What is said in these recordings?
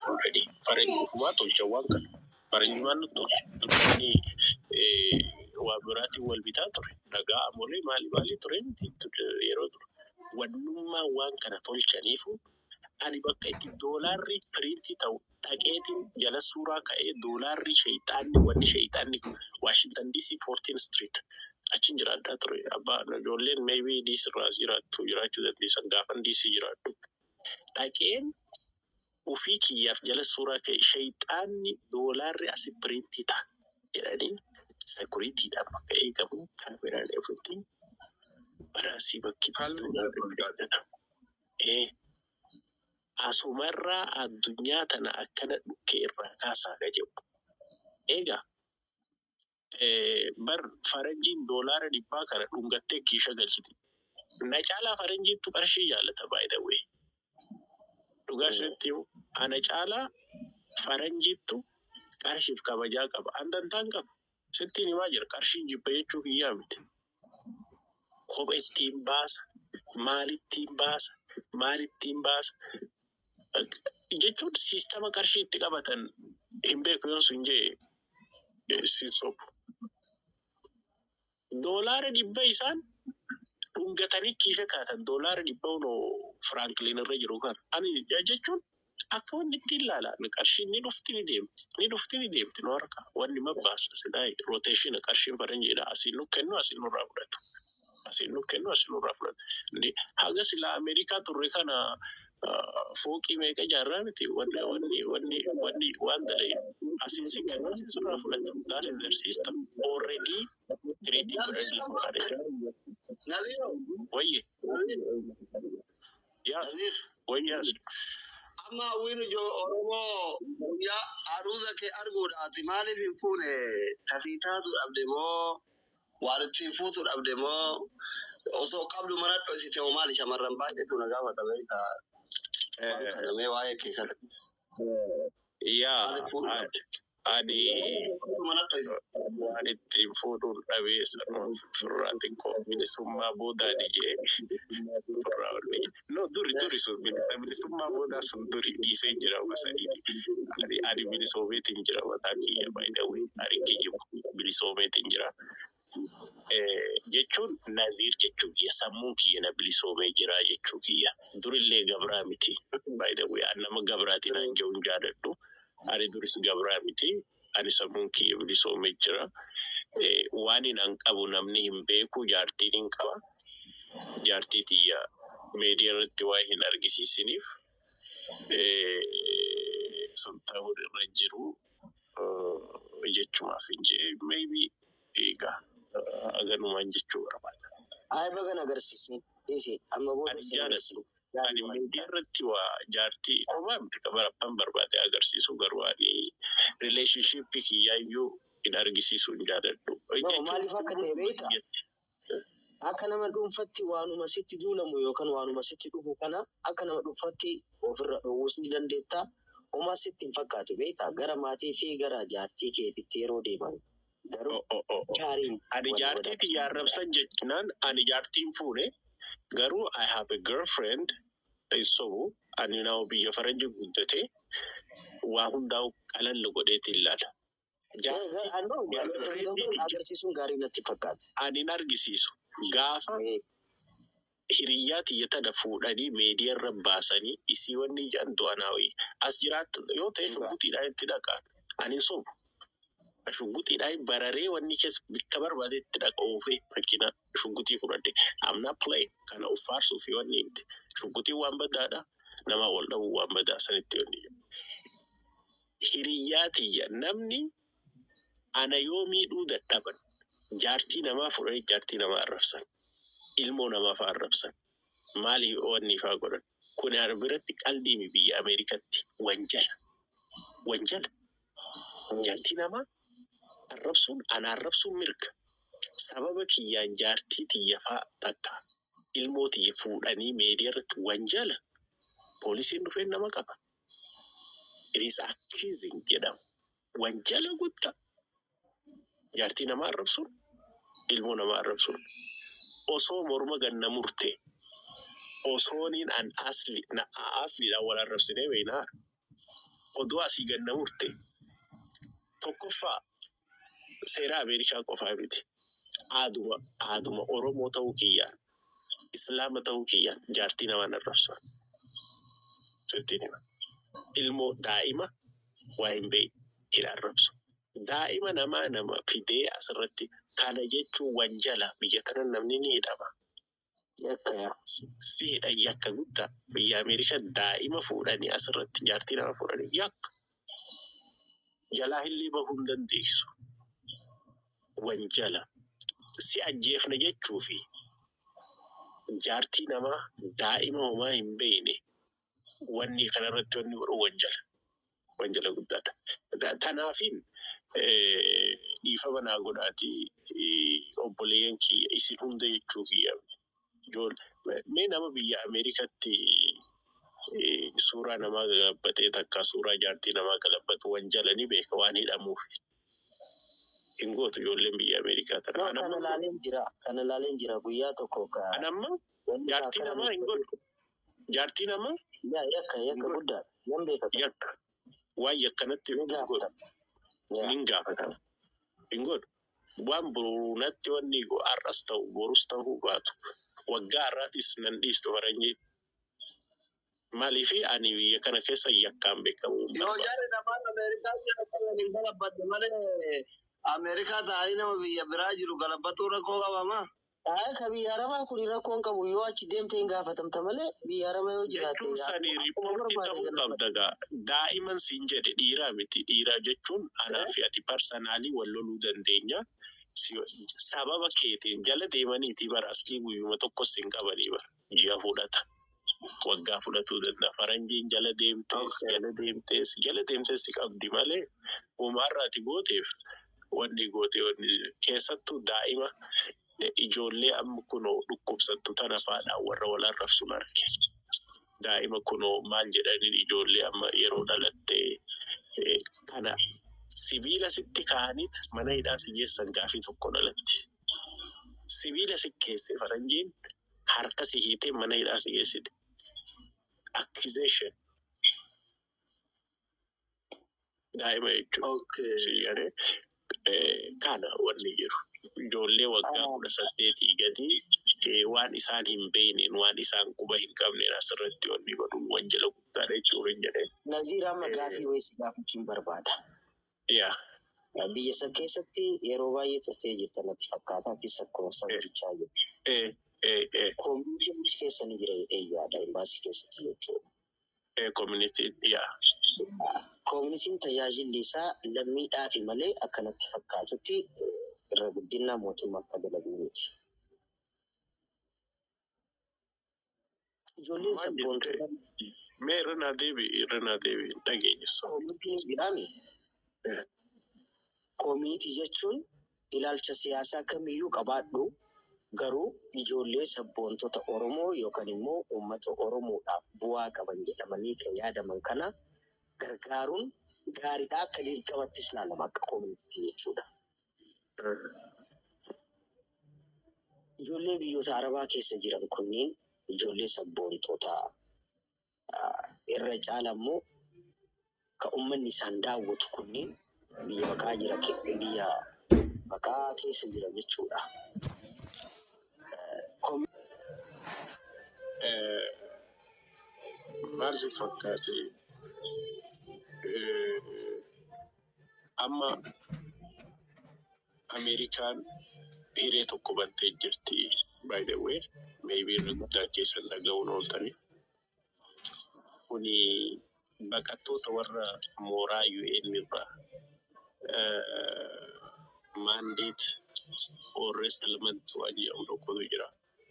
already. Faranji ufumaa tolcha waan kana. Faranji waan nutti tolcha. Dukkanni waa biraatiin wal bitaa ture. Dhagaa amolee maali maali ture miti yeroo ture. Wannummaan waan kana tolchaniifu ani bakka itti doolaarri piriintii ta'u dhaqeetiin jala suuraa ka'ee doolaarri sheeyxaanni wanni sheeyxaanni Washington DC 14 Street achiin jiraadhaa ture. Abbaa ijoolleen maybe DC irraa jiraattu jiraachuu dandeessan gaafan DC jiraadhu. Dhaqeen ofii kiyyaaf jala suuraa ka'e sheeyxaanni doolaarri asi piriintii ta'a jedhanii sekuriitiidhaan bakka eegamu kaameraalee ofitti baraasii bakki ee asumarraa addunyaa tana akkana dhukkee irraa kaasaa ka jedhu. Egaa bar faranjiin doolaara dhibbaa kana dhungattee kiisha galchiti. Na caalaa faranjiittu qarshii jaallata baay'ee wee. Dhugaa isheetti himu ana caalaa faranjiittu qarshiif kabajaa qaba. Andantaan qaba. Sittiin himaa jira qarshiin jibba jechuu kiyyaa miti. Kophee ittiin baasa. Maalittiin baasa. Maalittiin baasa. Jechuun siistama qarshii itti qabatan hin beeku yoo sun jee siin sobu. Doolaara dhibba isaan dhungatanii kiisha kaatan doolaara dhibba unoo firaanklin irra jiru kan. Ani jechuun akka wanni ittiin ilaalan qarshiin ni dhufti ni deemti. Ni dhufti ni deemti nu harka. Wanni mabbaasa silaa rooteeshina qarshiin faranjiidha. Asiin nu kennu asiin nurraa fudhatu. Asiin nu kennu asiin nurraa fudhatu. Haga silaa Ameerikaa turre kana fooqii meeqa ijaarraa miti wanni wanni wanni wanni waan dalee asiin si kennu asiin sirraa fudhatu. That is their system. Already creating already fudhate. Wayye. Yaas. Wayyaas. amma hawwiin ijoo oromoo guyyaa aruuza kee arguudhaati maaliif hin fuune tafii taatu dhabde moo waan ittiin fuutu dhabde moo osoo qabdu mana dhoysite moo maali shamarran baay'eetu na gaafata beektaa kanamee waa'ee kee kana Yaa. maaliif fuudhu dhabde Ani mana dhoysite waan ittiin fuudhuun dhabee sanuma firraatiin koo bilisummaa boodaani jee firraa ol biyya. No duri duri sun bilisa bilisummaa boodaa sun duri dhiisee jira masaniiti. Ani ani bilisoomeetiin jira mataa kiyya baay'ee ani kiyyibu bilisoomeetiin jira. Jechuun naziir jechuu kiyya sammuun kiyya na bilisoomee jira jechuu kiyya. Durillee gabraa miti. Baay'ee ani nama gabraatiin aan jiru hin jaaladhu. Ani duris gabraa miti. Ani sammuun kiyya bilisoomee jira. Waan hin qabu namni hin beeku jaartiin hin qaba. Jaartii tiyya meediyaa irratti waa hin argisiisiniif sun ta'uu irra jiru jechumaaf hin jee maybe egaa aganumaan jechuu barbaada. Ay bagan agarsiisin dhiisi amma booda Ani isin jaalatu. agarsiisu. Ani meediyaa irratti waa jaartii homaa miti qabarabban barbaade agarsiisu garuu ani rileeshnshiippii kiyyaayyuu hin argisiisu hin jaaladhu. No, maaliif akka ta'e beektaa? Akka nama dhuunfatti waanuma sitti duulamu yookaan waanuma sitti dhufu kana akka nama dhuunfatti ofirra dhowwuus ni dandeetta. Homaa sitti hin fakkaatu beektaa? Gara maatii fi gara jaartii keetitti yeroo deeman. Garuu gaariin Ani wal jaartii wadaati. tiyya arrabsan jechinaan ani jaartiin fuune garuu I have a girlfriend so ani nama biyya faranji guddate waa hundaa'u qalalli godheeti ilaala. Jaartii agarsiisuun gaarii natti fakkaata. ani hin argisiisu gaafa hiriyyaa tiyya tana fuudhanii meediyaa irra baasanii isii wanni jedhan du'anaawii as jiraattu yoo ta'e shugguxiidhaan itti dhaqaan ani hin sobu. Shugguxiidhaan bararee wanni keessa bakka barbaade itti dhaqa oofee fakkina shugguxii fudhadhe amna play kana uffaarsuuf wanni miti shugguxiin waan badaadha nama wal dhabuu waan badaa sanitti wanni jedhu. Hiriyyaa tiyya namni ana yoo miidhuu dadhaban jaartii namaa fudhanii jaartii namaa arrabsan ilmoo namaa fa'aa arrabsan maali wanni fa'aa godhan kun ana biratti qalbii biyya Ameerikatti wanjala wanjala jaartii namaa arrabsuun ana arrabsuun mirga sababa kiyyaan jaartii tiyya fa'aa takka ilmoo tiyya fuudhanii meediyaa irratti wanjala poolisiin dhufee nama qaba. It is accusing jedhama. Wanjala guddaa. jaartii namaa arrabsuun ilmoo namaa arrabsuun osoo morma ganna murte osooniin an asli na asliidhaan wal arrabsinee beeknaa oduu asii ganna murte tokkoffaa seera Ameerikaa qofaa miti. Aaduma aaduma Oromoo ta'uu kiyyaan Islaama ta'uu kiyyaan jaartii namaan arrabsan. Jettiin hima. Ilmoo daa'ima waa hin beeyi hin arrabsu. Daa'ima namaa nama fidee asirratti kana jechuun wanjala biyya kana namni ni hidhama. Si hidhan yakka guddaa biyya Ameerikaa daa'ima fuudhanii asirratti jaartii nama fuudhanii yakka. Jalaa illee bahuu hin dandeessu. Wanjala. Si ajjeefna jechuu fi jaartii namaa daa'ima homaa hin beekne wanni kanarratti wanni godhu wanjala. Wanjala guddaadha. Kanaafin dhiifama naa godhaatii obboleeyyan kiyya isin hunda jechuu kiyya. Mee nama biyya Ameerikaatti suuraa namaa galabbatee takka suuraa jaartii namaa galabbatu wanjala ni beeka waan hidhamuuf. Hin gootu ijoolleen biyya Ameerikaa tana. No, kana laaleen jira. Kana laaleen jira guyyaa tokko ka. Kan amma jaartii namaa hin godhu. Jaartii namaa Yaa yakka yakka guddaa. Nan beekata. yakka. Waan yakkanatti Ni hin godhu. gaafata. Yaa. Hin gaafatama. Hin godhu. Waan boruunatti wanni har'as ta'u borus ta'uu baatu. Waggaa har'aatis nan dhiistu faranjii. Maaliifi ani biyya kana keessa yakkaan beekamu. hin Yoo barbaadu. jarri namaan Ameerikaa jira kan waliin galabbadde malee Ameerikaa ta'anii nama biyya biraa jiru galabbatuu rakkoo qabamaa. Aa ka biyya arabaa kun rakkoon qabu yoo achi deemte hin gaafatamta malee biyya arabaa yoo jiraate. Jechuun sanii riippoortii ta'uu qabda gaa. Daa'iman siin jedhe dhiiraa miti. Dhiiraa jechuun anaa fi ati parsanaalii wal loluu dandeenya. Si- Sababa keetiin jala deemaniiti bara aslii guyyuma tokkos hin qabanii bara. Ji'a fudhata. Waggaa fudhatuu danda'a. Faranjiin jala deemtees, Okay. jala deemtees, jala deemtees si qabdi malee uumaarraati gooteef wanni goote wanni keessattuu daa'ima eh, ijoollee amma kunoo dhukkubsattu tana faadhaan warra wal arrabsuun arge. daa'ima kunoo maal jedhaniin ijoollee amma yeroo dhalattee eh, kana sibiila sitti kaa'aniit mana hidhaa si geessan gaafii tokko dhalatti. Sibiila si keesse faranjiin harka si hiitee mana hidhaa si geessite. Accusation. Daa'ima jechuudha. Okay. Si jedhee eh, kana wanni jiru. Ijoollee waggaa kudha saddeetii gadi eh, waan isaan hin beekneen waan isaan quba hin qabneen asirratti wanni godhu wanjala guddaadha jechuudha hin jedheen. Naziir amma gaafii wayii si gaafachuun barbaada. Yaa Biyya san keessatti yeroo baay'ee turtee jirta natti fakkaata. Atis akkuma sabichaa jirtu. eh, eh, eh, Koomitiin achi keessa ni jira jedhee yaada imbaasii keessatti jechuudha. eh, community yaa Koomitiin tajaajilli isaa lammiidhaafi malee akkanatti fakkaatutti eh, irra guddinaa mootummaa akka dalagu miti. Ijoolleen Maal jette? sabboontota mee irra naa deebi'i irra naa deebi'i hin dhageenyessa. koomitiin jiraami. Koomitii jechuun ilaalcha siyaasaa kamiyyuu qabaadhu garuu ijoollee sabboontota Oromoo yookaan immoo uummata Oromoodhaaf bu'aa qaban jedhamanii kan yaadaman kana gargaaruun gaariidha akka dirqamattis ilaalama akka koomitii jechuudha. Ijoollee biyyoota Arabaa keessa jiran kunniin ijoollee sabboontota ah, irra caala immoo kan uummanni isaan daawwatu kunniin biyya baqaa jira ke- biyya baqaa keessa jira jechuudha. Koom- Eh, maal si fakkaate Eh, amma Ameerikaan hiree tokko bantee jirti by the way maybe irra guddaa keessan dhaga'uun ooltaniif kuni baqattoota warra mooraa UN irraa mandate or resettlement waan jedhamu tokkotu jira.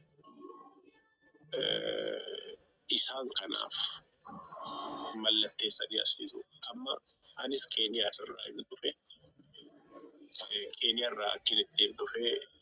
Eh, isaan kanaaf mallatteessanii as fidu. Amma anis Keeniyaa irraa hin dhufe. Eh, Keeniyaa irraa akkin ittiin dhufe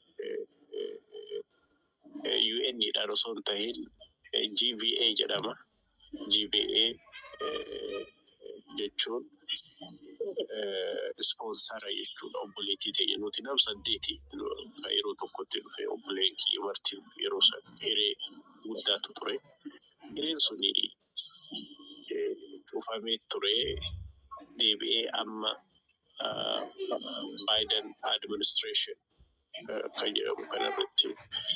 UN dhaan osoo hin tahin eh, GVA jedhama. GVA eh, jechuun ispoonsara jechuudha obboleettii ta'e nuti nam saddeeti kan yeroo tokkotti dhufe obboleen kiyya marti yeroo san hiree guddaatu ture. Hireen suni eh, cufamee ture deebi'ee amma Biden administration kan jedhamu kanarratti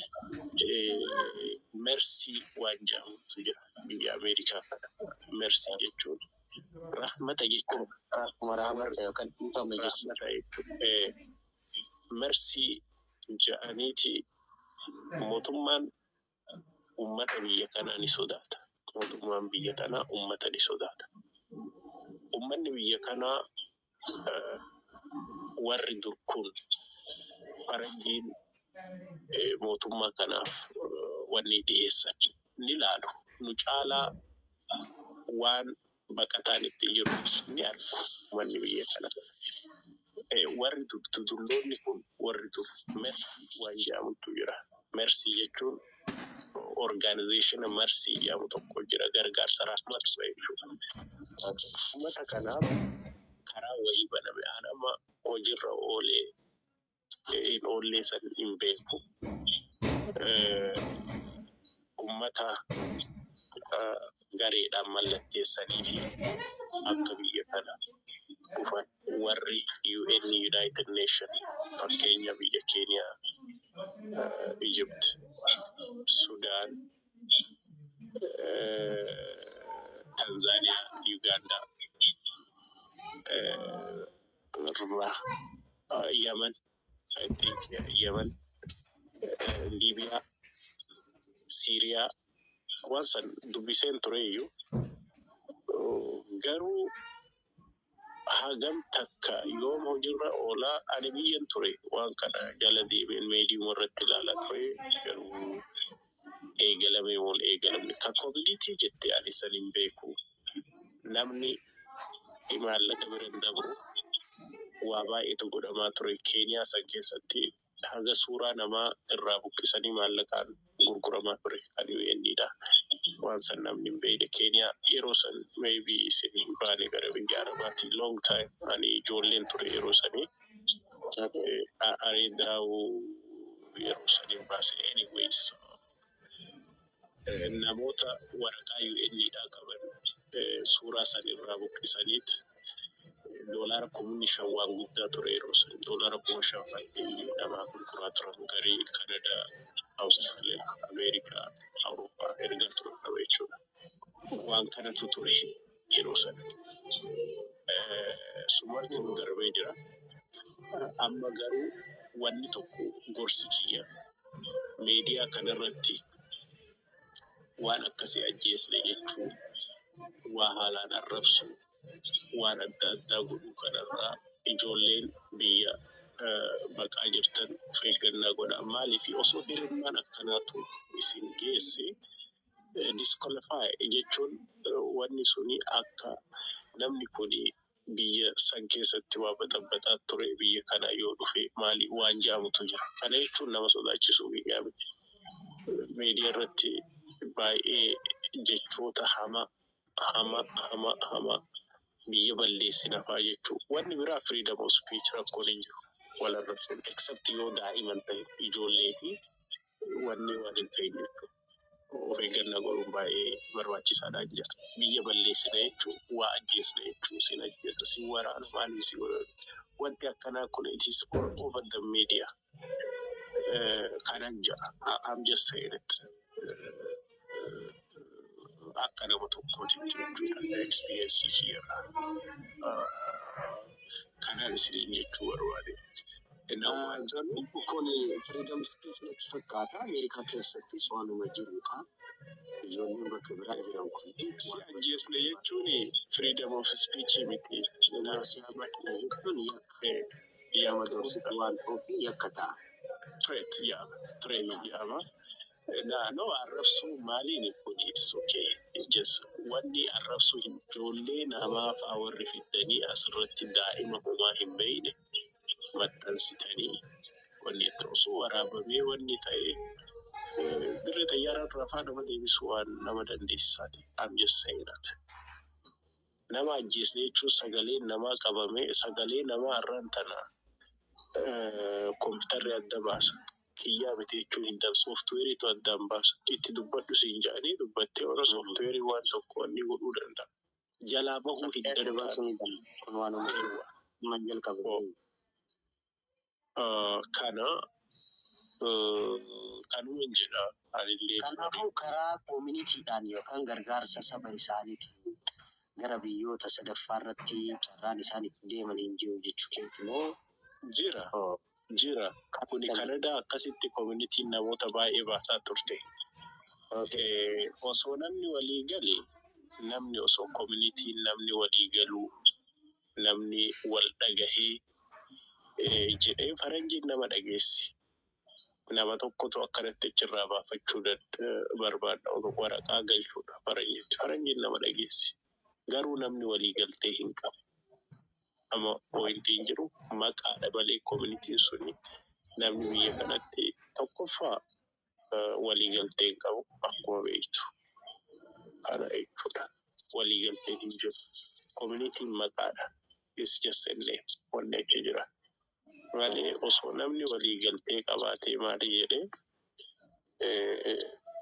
mersii waan jedhamutu jira biyya Ameerikaa kana. Mersii jechuun rahmata jechuun Akkuma rahmata yookaan dhiifama jechuudha. rahmata jechuun mersii ja'aniiti mootummaan ummata biyya kanaa ni sodaata. Mootummaan biyya kanaa ummata ni sodaata. Ummanni biyya kanaa eh, warri dur kun faranjiin eh, mootummaa kanaaf eh, wanni dhiyeessan ni laalu. Nu caalaa waan baqataan itti jiru ni argu ummanni biyya kana. Eh, Warri dur tutulloonni kun warri dur mersii waan jedhamutu jira. Mersii jechuun organizeeshina mersii jedhamu tokko jira gargaarsa rahmatu jechuudha. Uummata kanaaf karaa wayii baname hanama hojiirra oolee eh, hin oollee san hin beeku. Eh, Uummata eh, gareedhaan mallatteessanii fi akka biyya kana dhufan warri UN United Nation fakkeenya biyya Keeniyaa, eh, Egypt, Sudaan, eh, Tanzania, Uganda, eh, irraa uh, Yemen, I think yeah, Yemen, uh, Libya, Syria, waan san dubbiseen ture iyyuu uh, garuu hagam takka yoom hojiirra oolaa ani biyyan ture waan kana jala deemeen meediyaa irratti ilaalaa ture garuu eegalame wal eegalamne kan koominitii jette ani san hin beeku namni maallaqa bira hin dabru waa baay'eetu godhamaa ture keeniyaa san keessatti haga suuraa namaa irraa buqqisanii maallaqaan gurguramaa ture kan UN'dha. Waan san namni hin beekne keeniyaa yeroo san maybe isin hin baane gara biyya arabaatti long time ani ijoolleen ture yeroo sanii Okay. areedaa'u yeroo sanii baase anyways eh, namoota waraqaa UN'dha qaban eh, suuraa san irraa buqqisaniit doolaara kumni shan waan guddaa ture yeroo san doolaara kuma shan fatti namaa gurguraa turan garii kanadaa awustiraaliyaa ameerikaa awurooppaa erga turan qaba jechuudha waan kanatu ture yeroo san sumarti nu darbee jira amma garuu wanni tokko gorsi kiyya meediyaa kanarratti waan akkasii ajjeesne jechuun waa haalaan arrabsu waan adda addaa godhuu kanarraa ijoolleen biyya eh, baqaa jirtan of eeggannaa godhaa maaliif osoo hirmaannaan akkanaatu isin geesse disqualify jechuun eh, wanni suni akka namni kun biyya san keessatti waa baxabbataa ture biyya kana yoo dhufe maali waan jaamutu jira kana jechuun nama sodaachisuu biyyaa miti meediyaa irratti baay'ee jechoota hama hama hama hama biyya balleessina fa'aa jechuu wanni biraa freedom of speech rakkoon hin jiru wal arrabsuun except yoo daa'iman ta'e ijoollee fi wanni waan hin ta'in jechuu of eeggannaa godhuun baay'ee barbaachisaadha jira biyya balleessina jechuu waa ajjeesna jechuu sin ajjeesa si waraana maaliin si waraana wanti akkanaa kun it is all over the media Eh, kanan jira I- I'm just saying it akka nama tokkootti jechuudha experience kiyyaadha. Kanaan isiniin jechuu barbaade. Nama Garuu kun freedom speech natti fakkaata. Ameerikaa keessattis waanuma jirudha. Ijoolleen bakka biraa jiran kun si ajjeesne jechuun freedom of speech miti. nama siyaasa jechuun yakka Eh, nama dorsitu waan ta'uuf yakka ta'a. threat yaama. Threat yaama. Naannoo arrabsuu maaliin kun it's okay. Just wanni arrabsuu hin ijoollee namaa fa'aa warri fiddanii asirratti daa'ima homaa hin beekne maxxansitanii wanni itti osoo waraabamee wanni ta'e eh, dirree xayyaaraa irraa fa'aa nama deebisuu waan nama dandeessisaati. I'm just saying that. Nama ajjeesne jechuun sagaleen namaa qabamee sagalee namaa irraan tana eh, kompiitarri adda baasa. Kiyyaa miti jechuun hin ta'u sooftuweeriitu addaan baasa. Itti dubbadhu siin jedhanii dubbattee warra sooftuweerii waan tokko wanni godhuu danda'a. jalaa bahuu hin Darbaa danda'an. sun hin danda'u. Kun waanuma jiru. Amma jalqabu. Ah, Kana ah, kanuma hin jedha anillee. Kanaafuu karaa koominitiidhaan yookaan gargaarsa saba isaaniitiin gara biyyoota sadaffaa irratti carraan isaan itti deeman hin jiru jechuu keeti moo Jira jira. Kuni Kanadaa akkasitti koominitiin namoota baay'ee baasaa turte. Eh, osoo namni walii gale namni osoo koominitiin namni walii galuu namni wal dhagahee eh, jedhee faranjiin nama dhageessi. Nama tokkotu akkanatti achirraa baafachuu dad- eh, barbaada otoo waraqaa galchuudha faranjiitti. Faranjiin nama dhageessi. Garuu namni walii galtee hin qabu. Amma pointiin jiru maqaadha malee koominitiin suni namni biyya kanatti tokkoffaa eh, waliigaltee hin qabu akkuma beektu. Kana jechuudha. Waliigaltee hin jiru. Koominitiin maqaadha. It's just a name. Wanni achi jira. Malee osoo namni waliigaltee qabaatee maali jedhee eh,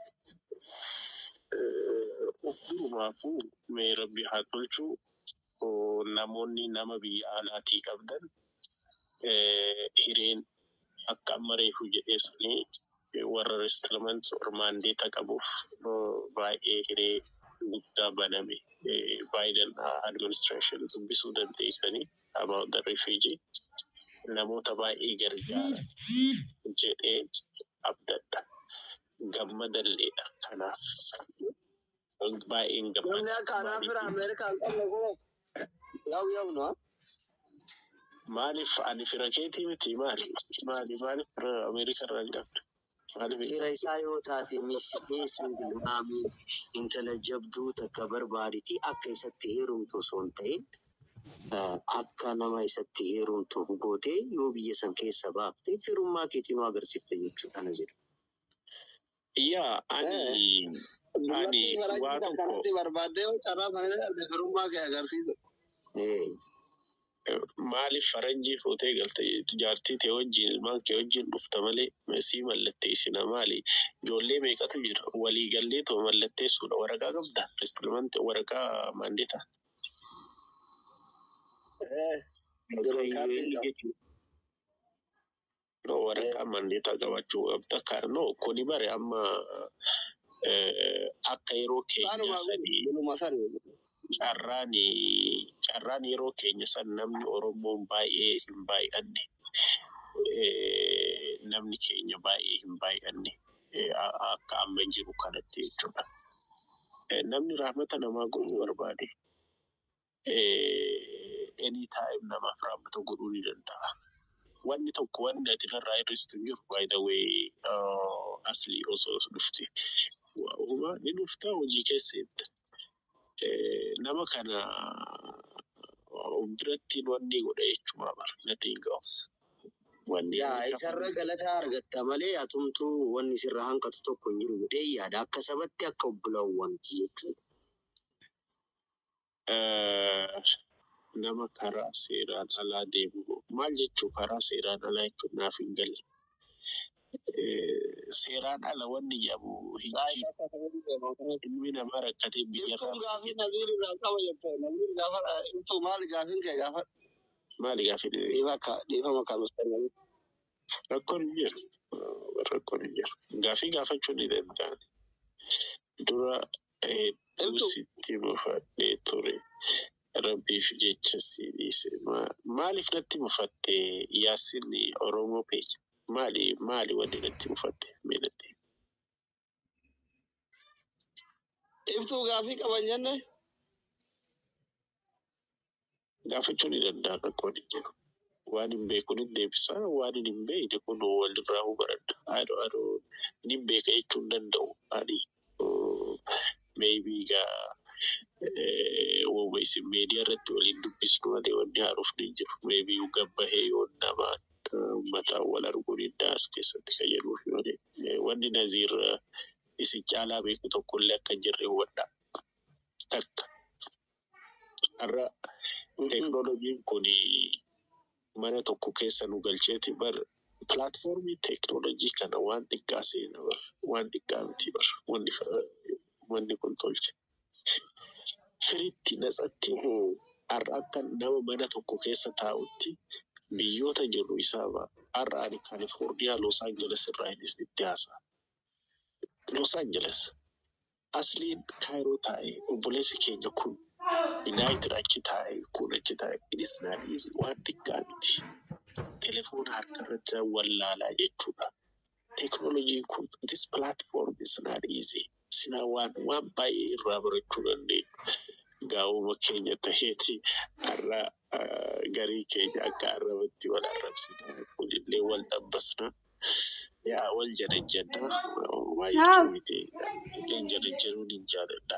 eh, durumaafuu mee rabbi haa tolchuu oo namoonni nama biyya alaatii qabdan eh, hireen akka amma reefu jedhee suni eh, warra resettlement or mandeeta qabuuf eh, baay'ee hiree guddaa baname eh, Biden administration dubbisuu dandeessanii about the refugee namoota baay'ee gargaara jedhee abdadha gammadalleedha kanaaf baay'een Namni gammada akka anaa fira Ameerikaan qabne kun yaa'u yaa'u no? maaliif ani fira keetii miti maali maali maaliif fira ameerikaa irraa hin qabne maaliif Fira isaa yoo taate misidhee singilmaamii intala jabduu takka barbaaditi akka isatti heerumtu osoo hin ta'in eh, akka nama isatti heerumtuuf gootee yoo biyya san keessa baafte firummaa keetiin nu agarsiifte jechuudha na jedhu. yaa ani Ani Dubartii faranjii waa kan tokko- kanatti barbaaddee carraa sana dhabde firummaa kee agarsiisa. Eh, maaliif faranjii fuutee galte jaartii tee wajjin ilmaan kee wajjin dhufta malee sii mallatteessina maali ijoollee meeqatu jira walii gallee too mallatteessuudha waraqaa qabda reestilmanti waraqaa maandeeta Green card qaba. no waraqaa maandeetaa qabachuu qabda Ka- no kuni bare amma eh, akka yeroo keenya Saanuma sanii buluma sani. carraan carraan yeroo keenya san namni oromoon baay'ee hin baay'anne Eh, namni keenya baay'ee hin baay'anne Eh, a- akka amma jiru kanatti jechuudha. Eh, Namni rahmata namaa godhuu barbaade anytime namaaf rahmata godhuu ni danda'a. Wanni tokko wanni ati irraa hir'istu hin jiru by the way uh, asli osoo dhufte. Huma ni dhufta hojii keessatti. Eh, nama kana biratti wanni godha jechuudha bara nothing else. Wanni Yaa inni isarra galataa argatta malee atumtuu wanni sirra hanqatu tokko hin jiru jedhee yaada akka sabatti akka obbolaawwanti jechuudha. eh, nama karaa seeraan alaa deemu maal jechuu karaa seeraan alaa jechuun naaf hin galle. Eh, Seeraan ala wanni jedhamu hin jiru. Ilmi namaa rakkatee biyya Iftuun irraa gaafii naziir irraa qaba jettee naziir gaafa iftuu maali gaafiin kee gaafa maali gaafi dhiifa akka dhiifama kan mustannanii. rakkoon hin jiru. Eh, Rakkoon hin jiru. Gaafii gaafachuu ni danda'an. Dura hedduu Iftuu sitti mufadhee ture. Rabbiif jecha si dhiise. Ma- Maaliif natti mufatte yaasin Oromoo peeja? Maali maali wanni natti mufatte miilatti? iftuu gaafii qaban jenne Gaafachuu ni danda'an rakkoon hin jiru. Waan hin beekne deebisaa waan hin beekne kun walirraa hubaradha. Adoo adoo ni beeka jechuu hin danda'u. Ani oh, maybe gaa wawweessi meediyaa irratti waliin dubbisnu malee wanni haaruuf ni jiru. Maybe gabbahee yoo namaan uummataan wal arguun hin as keessatti fayyaduuf malee Eh, wanni naziir eh, isin caalaa beeku tokkollee akka hin jirre hubadhaa. Takka har'a teknooloojiin kun mana tokko keessa nu galcheeti bar pilaatfoormii teknooloojii kana waan xiqqaa seena bar waan xiqqaa miti bar wanni fa- wanni kun tolche. firitti natsatti hoo har'a akka nama mana tokko keessa taa'utti biyyoota jiru isaa har'a ani kaalifoorniyaa Los Angeles irraa innis itti haasa'a. Los Angeles asliin kaayiroo taa'ee obboleessi keenya kun United achi taa'ee kun achi taa'ee innis naadhiisi waan xiqqaa miti. Telefoona harka irratti wallaalaa jechuudha. Teknooloojiin kun this platform is not easy. Sina waan waan baay'ee irraa barachuu dandeenyu. Gaa'uma keenya ta'eeti har'a ah, garii keenya akka arrabatti wal arrabsina kunillee wal dabbasna. Yaa wal janajjanna waa jechuu miti. Illee janajjanuun hin jaaladha.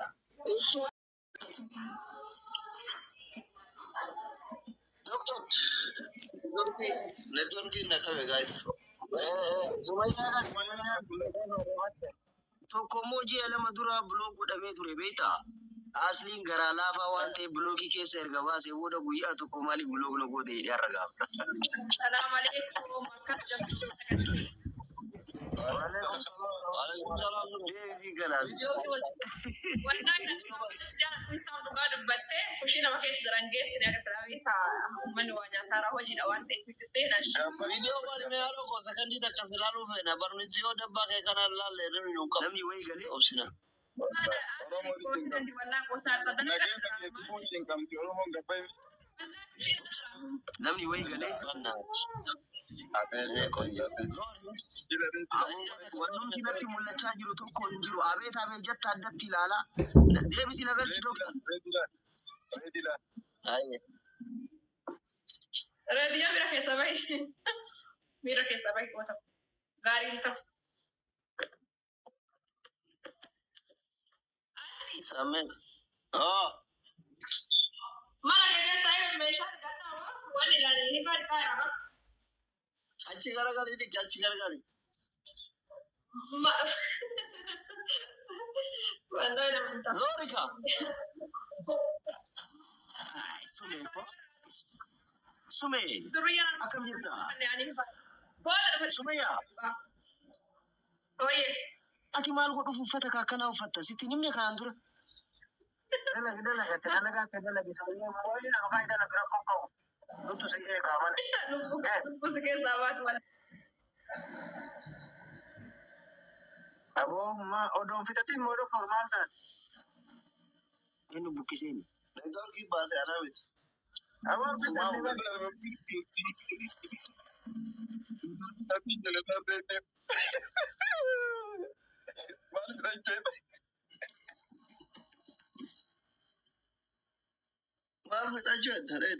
Doctor, networkii networkii na qabe guys. Sumayyaa kan Tokko immoo ji'a lama dura biloog godhamee ture beektaa? Asliin garaa laafaa waan ta'eef biloogii keessa erga baasee booda guyyaa tokko maaliif biloog na godhe jedhee har'a gaafata. Salaam alaikum. Akkam jirtu? Waalaikum salaam. Deebii galaas. Wallahi jaarsi isaa dhugaa dubbattee kushii nama keessa jiran geessine akka salaamii ta'a. Uummanni waa nyaataara hojiidha waan ta'eef bittee na Viidiyoo wal mee haadha ko sakandii takka silaaluu feena barnooti yoo dabbaa kee kanaan laalle namni nu qabu. Namni wayii galee Obsina. namni wayii galee wannumti natti mul'achaa jiru tokko hin jiru. Abeet abeet jetta addatti ilaalaa. Deebisi nagarchi doktar. Reediyaa miira keessa bahi. Miira keessa bahi qoota. Gaariin ta'u. Sameen. Oh. Mana keessaa yoo meeshaan gaddaa waan ilaalee ni fardhaa yaaba. Achi garagalii dikki achi garagalii. Wallaahi nama ta'a. Zoorika. Sumee ko. Sumee. Duriyyaa Akkam jirta? Booda dhufa. Sumayyaa. Ooyee. Ati maal godhuuf uffata akkanaa uffatta? Sitti nimne kanaan dura. Dalaga dalaga te dalaga te dalaga sabayyaa marooni na dhugaa dalaga rakkoo qabu. Luttu si eegaa malee. Lubbuu si keessaa baatu malee. Aboo ma odoon fixatiin moo odoo formaal taate. Inni buqqiseen. Neetworkii baate anaa miti. Aboo fixatiin maal fixachuu eddareeni.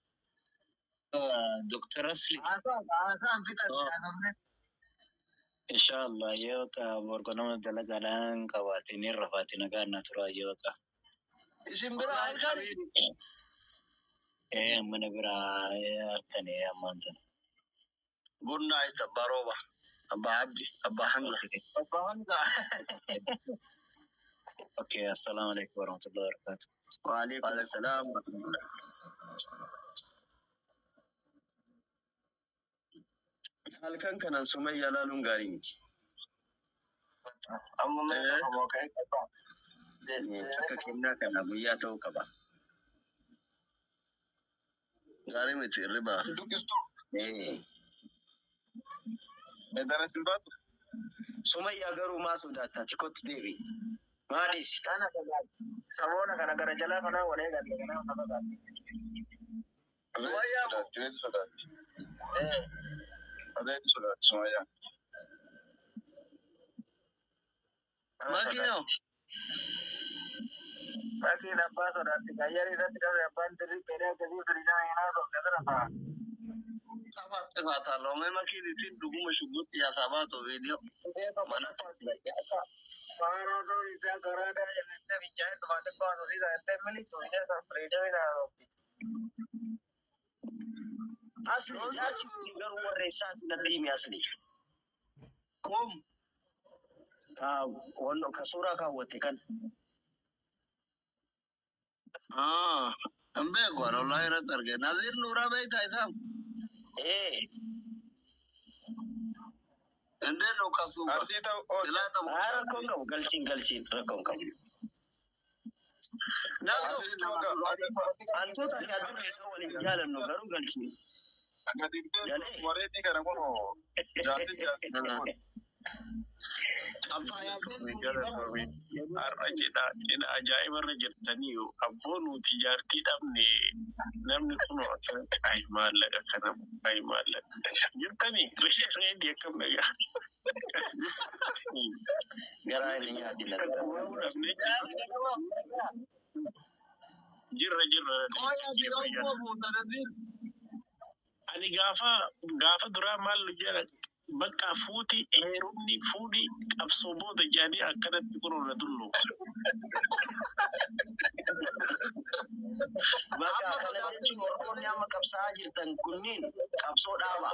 Doktor Asli. Haasaan fixate haasofne. Inshallah yoo ka borgonama dalagaadhaan qabaatiin irra faati nagaan na tura yoo ka. Isin bira halkan. Eh mana biraa halkan ammaan tana. Gunnaa itti abbaa rooba. Abbaa Abdi. Abbaa Hamza. Abbaa Hamza. Okay, assalamu alaikum warahmatullahi wabarakatuh. Waalaikum salaam. Halkan kanan sumayyaa laaluun gaarii miti. Amma mee qabamoo ka'ee qaba. Akka kennaa kana guyyaa ta'uu qaba. Gaarii miti irribaa. Eh. Sumayyaa garuu maa sodaattaa tikotti deebi'i. Maadhiis. Kana sodaati. Samoona kana gara jalaa kanaa walee galle kanaa kana sodaati. Sumayyaa moo? Eh. Makiinoo. Makiin abbaa sodaatti. Gayyari irratti qabe abbaan dirri qeedee akkasii firiidhaa hin haasofne kana ta'a. Qabaatti faataa loomee makiin ittiin dhuguma shugguutti yaasaa baatu viidiyoo. Mana Faaroo ta'uu isaa garaadhaa jennee fincaa'ee dhufaatee baatu siisaa jettee militu ishee san firiidhaa hin haasofne. Asli jaarsi kun garuu warra isaati natti himi asli. Kom. Ka wanno ka suuraa kaawwatte kan. Ah. Hin beeku ani wallahi irratti arge. Naziir Nuuraa beektaa isaa? Eh. Indee nu qabsuuba. Silaa ta'u. Haa rakkoon qabu galchiin galchiin rakkoon qabu. Hantuuta gaaduu kan waliin jaalannu garuu galchine. Moreetii kana kun jaartii jaartii Har'a cidha cidha ajaa'ibarra jirtanii abboo nuti jaartii dhabne namni kun akkanatti ay maallaqa kana ay maallaqa jirtanii reedii akkam dhagaa. Garaa inni nyaatila. Jirra jirra. Ani gaafa gaafa duraa maal jedha bakka fuuti heerumni fuudhi qabsoo booda jedhanii akkanatti kunuuna tullu. Bakka kana jechuun Oromoonni amma qabsaa'aa jirtan kunniin qabsoo dhaaba.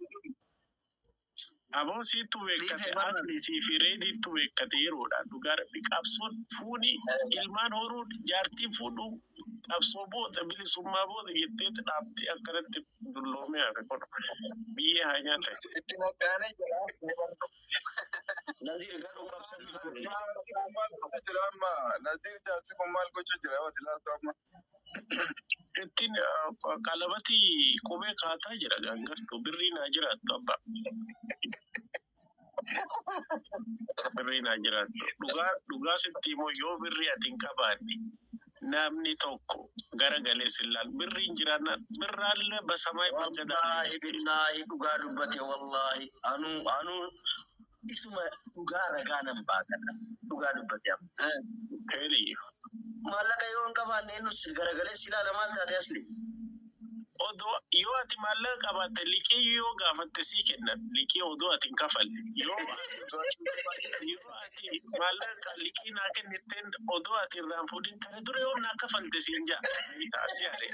Aboo siitu beekkate atlisii fi reediitu beekkate yeroodha dhugaa rabbi qabsoon fuudhi ilmaan horuun jaartii fuudhuu qabsoo booda bilisummaa booda jetteetu dhaabtee akkanatti dulloomee hafe kun biyyee haa nyaatan. itti naqaanee jira. Naziir garuu qabsanii Maal gochuu jira amma? Naziir jaarsi kun maal gochuu jira? Yoo ilaaltu amma. Ittiin qalabati qubee kaataa jira gangartuu birrii naa jiraattu abba. Birrii naa jiraattu dhugaa dhugaa sitti immoo yoo birrii ati hin qabaanne namni tokko gara galee sillaal birrii hin jiraanna birraallee basamaa malgadaa. Wallaahi billaahi dhugaa dubbate wallaahi anuu anuu isuma dhugaa ragaa nan baakadha dhugaa dubbate amma. Teeliyyu. Maallaqa yoo hin qabaanne nus garagalee silaala maal taate asli. odoo yoo ati maallaqa qabaatte liqii yoo gaafatte sii kennan liqii odoo ati hin kafalle yoo yoo ati maallaqa liqii naa kennitteen odoo ati irraan fuudhin kana dura yoo naa kafalte siin jaa taasii ase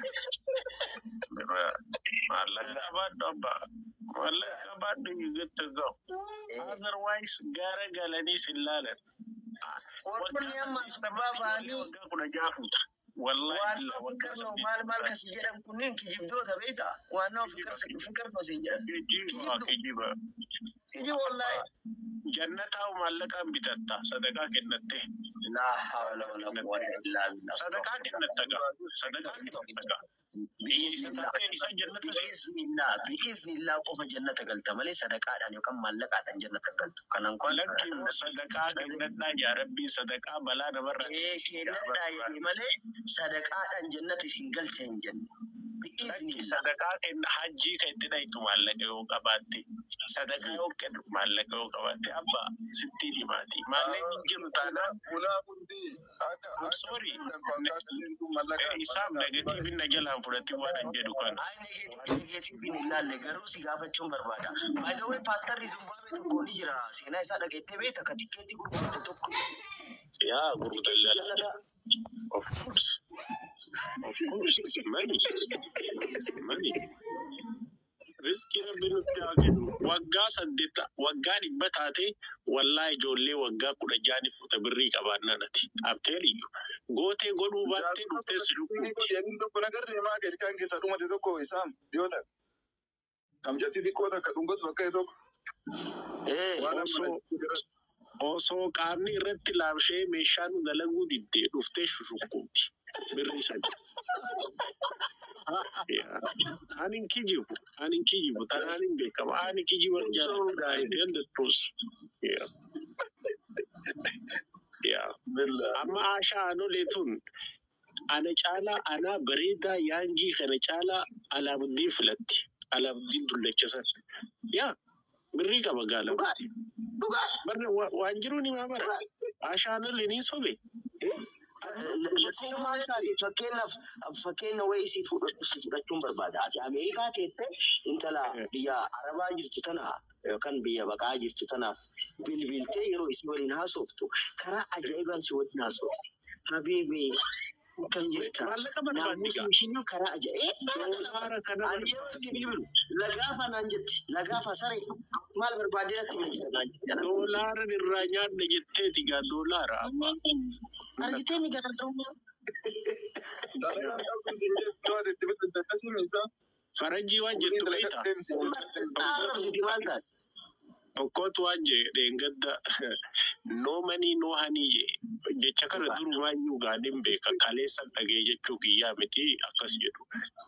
maallaqa qabaadhu abbaa maallaqa qabaadhu you get to go otherwise gara galanii sin laalan Warroonni amma sababa ba'anii waggaa kudha jaafuuta wallahi waan illa waggaa fikirnoo maal maal kasi jedhan kunniin kijibdoota beekta waan nama fikir fikir fasiin jedhan. kijiba kijiba Kiji wallaahi. jannataa maallaqaan bitatta sadaqaa kennatte Laa hawla wala quwwata illaa billah. sadaqaa kennatta gaa sadaqaa kennatta gaa Bi'iznillah. isa jannata seessa Bi'iznillah. Bi'iznillah qofa jannata galta malee sadaqaadhaan yookaan maallaqaadhaan jannata galtu. Kanan kun lakki sadaqaa kennadhaa yaa rabbii sadaqaa balaa namarraa ee keenyadhaa jedhee malee sadaqaadhaan jannata isin galcha hin jenne. lakki Bi'iznillah. sadaqaa kenna hajjii kan itti dhayitu maallaqa yoo qabaatte sadaqaa yoo kennu maallaqa yoo qabaatte abba sittiin himaati maallaqni hin jiru taanaan Ulaa hundi akka I'm sorry. mallaqa. isaaf negatiivin na jalaan fudhatti waan hin jedhu kana Ay negatiivii negatiiviin hin laalle garuu si gaafachuun barbaada. By the way paastarri Zimbabwe tokko ni jira seenaa isaa dhageettee beekta ka tikkeetti gurgurate tokko. yaa gurgurtaa Jannata Of course. Of course, it's money. It's money. Riskii rabbi nutti haa kennu. Waggaa saddeetta, waggaa dhibba taate wallaa ijoollee waggaa kudha jaanii fuuta birrii qabaannaan ati. Abteeliyyuu. Gootee godhuu baattee dhuftee si lukkuutti. Yaniin tokko nagarree maa gadi kan keessa dhumate tokko isaam yoo ta'e. Kamjatti xiqqoo takka dhungatu bakka tokko. ee Waan Osoo amma osoo qaamni irratti laamshee meeshaa nu dalaguu diddee dhuftee shushukkuuti. Birrii sadi. Yeah. Ani hin kijibu. Ani hin kijibu. Tanaan hin beekamu. Ani kijiba jaalladha. I tell the truth. Yeah. Yeah. Amma Ashaa Anolee tun ana caalaa ana bareedaa yaangii kana caalaa Alaamuddin filatti. Alaamuddin dullachasan. Yaa birrii qaba gaala. dhugaa. Barre wa- waan jiru ni maa bara. Ashaa Anolee ni sobe. Fakkeenyaaf fakkeenya wayii si fudhachuun barbaada. Ati Ameerikaa teette intala biyya Arabaa jirtu tana yookaan biyya baqaa jirtu tanaaf bilbiltee yeroo isii waliin haasoftu karaa ajaa'ibaan si waliin haasofti. Habiibii kan jirta. Maallaqa barbaaddi Naamusi gaa. ishii karaa ajaa'ibaa. Doolaara kana Ani yeroo itti bilbilu lagaafa naan jetti lagaafa saree maal barbaadee natti bilbilta naan jetti. doolaara irraa nyaadha jetteeti gaa doolaara. Argitee ni gargaaruu. dalagaan qabdu yoo itti bitta akkasii miisa. Farajii waan jettu beektaa. Arrabsiti maal taate? tokkotu waan jedhe dheengadda noo manii noo hanii jedhe jecha kana durumaayyuu gaadhin beeka kaleessan dhagee jechuu kiyyaa miti akkas jedhu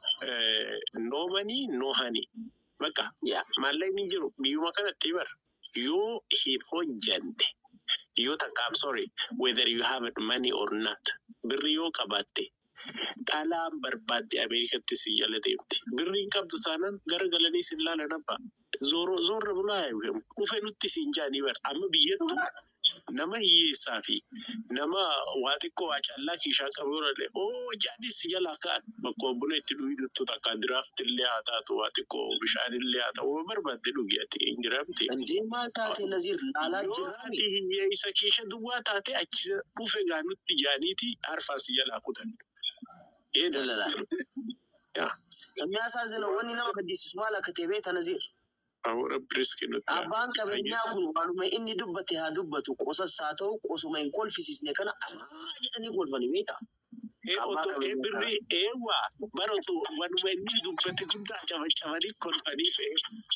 noo manii noo hanii bakka yaa maallaqni jiru biyyuma kanatti bar yoo hin hojjanne yoo takka I'm sorry whether you have money or not birri yoo qabaatte dhalaan barbaadde Ameerikatti si jala deemti birri hin qabdu taanaan gara galanii si ilaalan abba zooro zoorra bulaa dhufe nutti siin jaanii bar amma biyyattu nama hiyyeessaa fi nama waa xiqqoo waa callaa kiishaa qabu yoo dhalee oo jaanis si jalaa ka'an bakka obbula itti dhugiiduttu takka diraafti illee haa taatu waa xiqqoo bishaan illee haa ta'u barbaadde dhugi ati hin jiramti. እንዴ ማን ታቴ ነዚር ላላ Yoo ጅራሚ ati hiyyeessa keesha duwwaa taate achi dhufe gaanutti jaaniiti arfaa si jalaa kutan. Ee ደለላ yaa የሚያሳዝነው ወኒ nama gaddisiisu maal akka ta'e beekta Naziir. awwaara biriski nutti. Abbaan qabeenyaa kun waanuma inni dubbate haa dubbatu qosas haa ta'u qosuma hin kolfisiisne kana aa jedhanii kolfanii beekta. Ee Abbaa otoo ee qabeenyaa. birri eewwaa bara otoo wanuma inni dubbate hundaa cabacabanii kolfanii fe'e.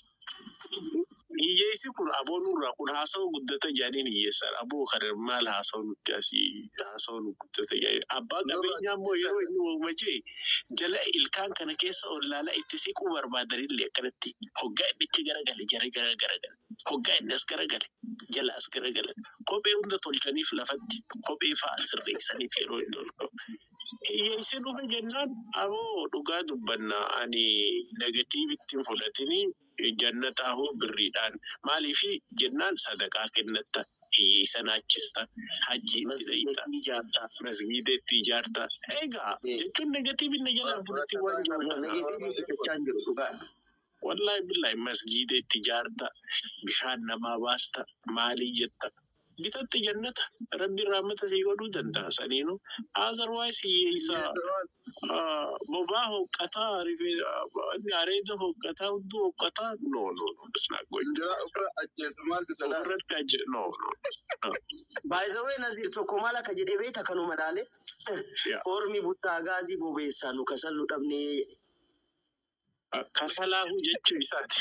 Hiyyeessi kun aboo nurraa kun haasawaa guddata jaaniin hiyyeessan aboo kana maal haasawaa nutti asii haasawaa nu guddata jaaniin abbaa qabeenyaa immoo yeroo inni uumama jee jala ilkaan kana keessa ollaala itti siquu barbaadanillee akkanatti hoggaa inni ichi garagale jara gara garagale hoggaa inni as garagale jala as garagale kophee hunda tolchaniif lafatti kophee fa'a sirreessaniif yeroo inni ol qabu. Hiyyeessi dhufe jennaan aboo dhugaa dubbanna ani negatiivitti hin fudhatinii jannataa hoo birriidhaan maaliifi jennaan sadaqaa kennatta hiyyeessa naachista hajji itti Masjiida dhayita ijaarta. masgiida itti ijaarta egaa Eh. jechuun negatiivi na jalaa fudhatti waan Nageetii jiru dubbachaa hin jiru dhugaa. wallahi billahi masgiida itti ijaarta bishaan namaa baasta maalii jetta bitatte jannata rabbi rahmata sii godhuu danda'a saniinu azarwaayis hiyyeessa Ah, bobaa hoqqataa rifee areeda hoqqataa hudduu hoqqataa no no no it's not going Injira ofirra ajjeesu maalti sodaa? irratti ajje no no Baay'isawee Naziir tokko maal akka jedhee beekta kanuma dhaale. Yeah. Ormi buttaa gaazii bobeessaa nu kasan nu dhabnee. kasalaahu jechuu isaati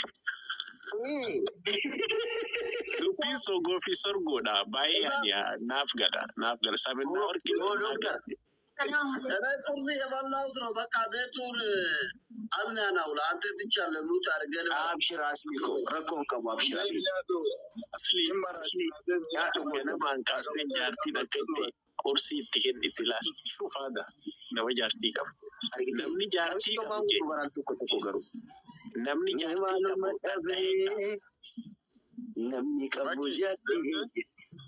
dubbiin sogoo fi sorgoodha baay'ee ani ah, naaf gala naaf gala sabinaa warqee Yoo doktar. Kana kursi የበላሁት ነው። በቃ ቤቱን አምናናው ለአንተ ትቻለህ። ሙት አድርገን Abshira asmiiko rakkoon qabu abshira. asli asli yaaduma namaan kaasnee jaartiin akka itti qursii itti kennitti ilaali shufaadha nama jaartii qabu namni jaartii qabu jee Dubaraan tokko tokko garuu. namni jaartii Nama qabu dhabee namni qabu jedhee.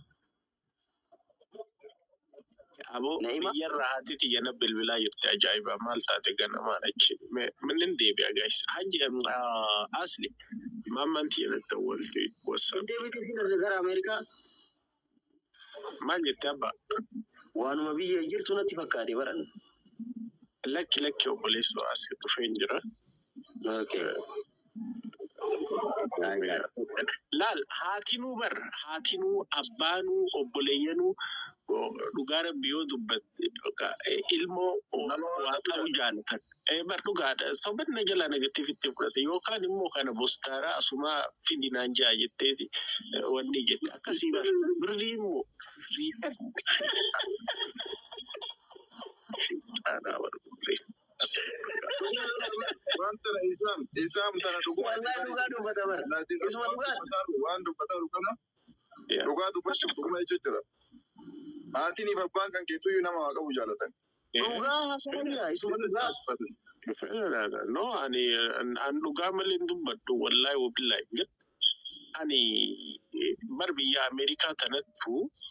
aboo Naima? biyyarraa haati tiyyana bilbilaa jirti ajaa'iba maal taate ganamaan achi minin deebi'a gaayis hajji asli maamman tiyyanatti walti wasa Deebiitii fi gara Ameerikaa maal jette abba waanuma biyya jirtu natti fakkaate baran. lakki lakki obboleessu asii dhufeen jira laal haatinuu bar haatinuu abbaanuu obboleeyyanuu o- dhugaa rabbi yoo dubbatte dhugaa, eh, ilmoo o- waa ta'uu jaalatan Eh, bar dhugaadha sobanna jala negatiivitti fudhate yookaan immoo kana bostaaraa asumaa fidinaan jaa jetteeti eh, wanni jette akkasii bar birrii immoo birrii Shayxaanaa bar birrii. Waan tana isaam isaam tana dhuguma. Wallahi dhugaa dubbata bara. Isuma dhugaa. Waan dubbataru kana Yeah. dhugaa dubbachuuf dhuguma jechuun jira. Haatiin fi abbaan kan keetuyyuu nama waa qabu jaalatan. Eh, Dhugaa haasana jira isuma dhugaa. Federaadha. No, ani an- an dhugaa malee hin dubbadhu wallaahi wabillahi jedh. Ani eh, bar biyya Ameerikaa tanattu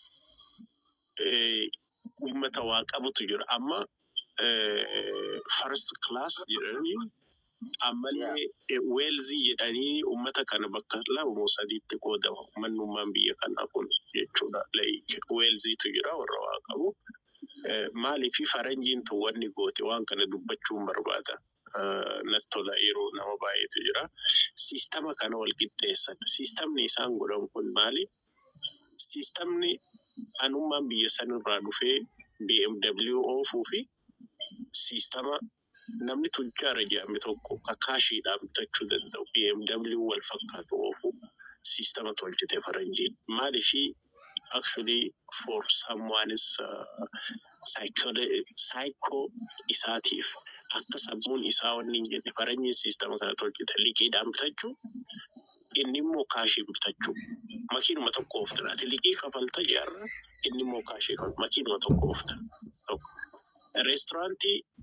eh, uummata waa qabutu jira. Amma eh, first class jedhanii ammallee eh, weelzii jedhanii uummata kana bakka lama moo sadiitti qoodama. Mannummaan biyya kanaa kun jechuudha. Like weelziitu jira warra waa qabu. Eh, maaliifi faranjiin tun wanni goote waan kana dubbachuun barbaada. Eh, Natti tola yeroo nama baay'eetu jira. Siistama kana wal qixxeessan. Siistamni isaan godhan kun maali? Siistamni anummaan biyya sanirraa dhufee BMW oofuu fi siistama namni tujjaara jedhame tokko kakaashiidhaan bitachuu danda'u BMW wal fakkaatu oofu. siistama tolchite faranjiin maaliifii actually for someone's uh, psycho isaatiif akka sammuun isaa wanni hin jenne faranjiin siistama kana tolchite liqiidhaan bitachuu inni immoo kaashii bitachuu makiinuma tokko oofta ati liqii kafalta jaarra inni immoo kaashii kafalta makiinuma tokko oofta tokko reesturaantii